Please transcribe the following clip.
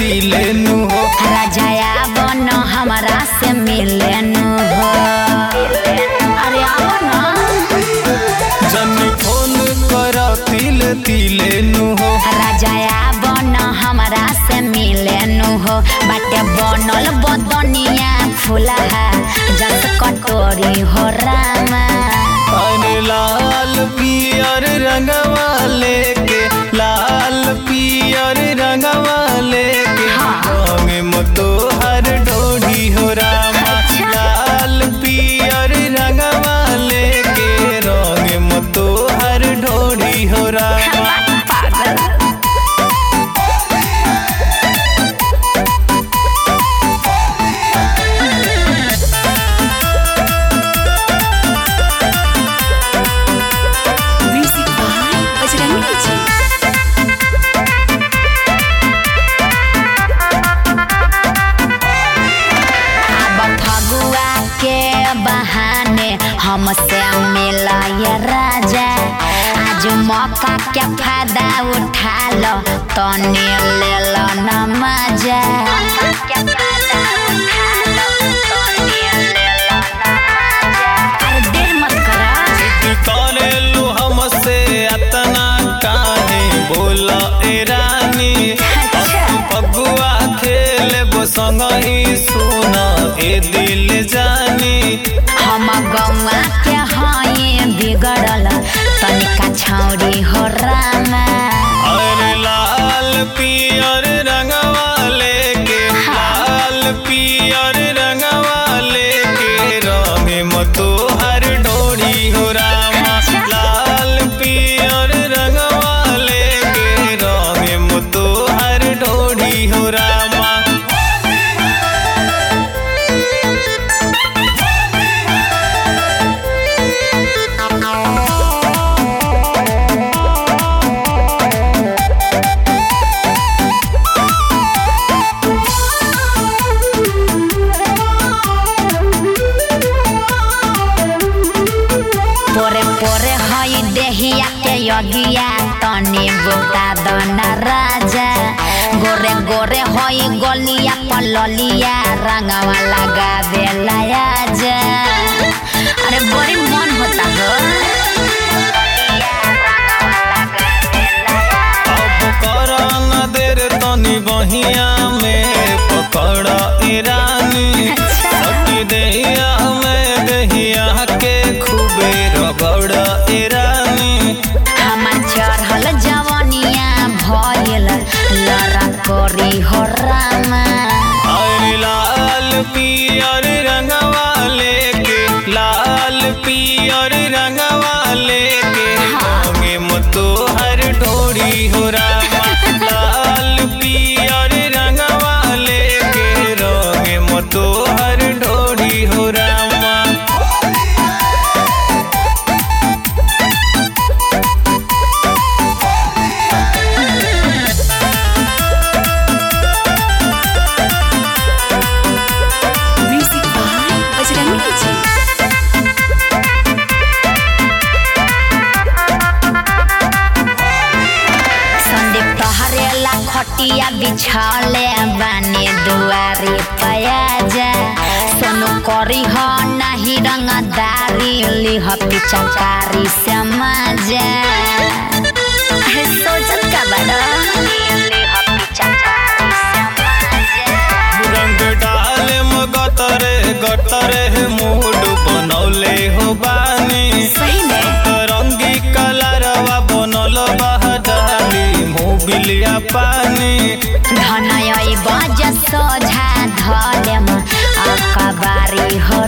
तिले नु हो राजाया बन हमरा से मिले नु हो अरे आओ ना जनी फोन कर तिले तिले नु हो राजाया बन हमरा से मिले नु हो बाटे बनल बदनिया फुलहा जस कटोरी हो रामा अरे लाल पियर रंगवा लेके लाल पियर रंगवा लेके हाँ। रंग मतो हर डोरी हो रामा अच्छा। लाल पियर रंगवा लेके रंग मतो हर डोरी हो रामा पागल Music by Bajrangi Ji. अब फगुआ के बहाने हमसे मिला ये राजा आज मौका के फायदा उठा लो तने ले लो न मजा अरे देर मत करा करेलू हमसे अतना काहे बोला ए रानी अच्छा। फगुआ खेले संग ही सुना ए दिल जानी हम गौआ के हई बिगड़ल तनिका छौरी हो रामा अरे लाल पियर रंगवा लेके लाल पियर रंगवा लेके रंग मतो हर डोरी हो रामा लाल पियर रंगवा लेके रंग मतो हर डोरी हो रामा पोरे पोरे हई देहिया के यगिया तनी बुता दन राजा गोरे गोरे हई गलिया पललिया रंगवा लगा देला आजा अरे बड़ी मन होता हो अब कर न देर तनी बहिया में पकड़ ईरानी सटी देहिया में देहिया के खूबे रगड़ ईरानी हमार चढ़ल जवनिया भइल लड़ा करी हो रामा अरे लाल पियर रंगवा लेके लाल पियर रंगवा लेके रंगे मतो हर डोरी हो रामा लाल पियर रंगवा लेके रंगे मतो हर डोरी हो रामा Music by Bajrangi Ji. Sandeep तोहरेला खटिया बिछौले बानी दुआरी पयाजा सोनू करी हो नाही रंगदारी लिह पिचकारी से मजा अरे सोचत का बड़ा लिह पिचकारी से मजा रंग डाले गतरे गतरे मूड बनौले हो बानी सही में रंगी कलरवा बनल बहडाली मोबिलिया पानी धनय बज सोझा धलेम अकबारी हो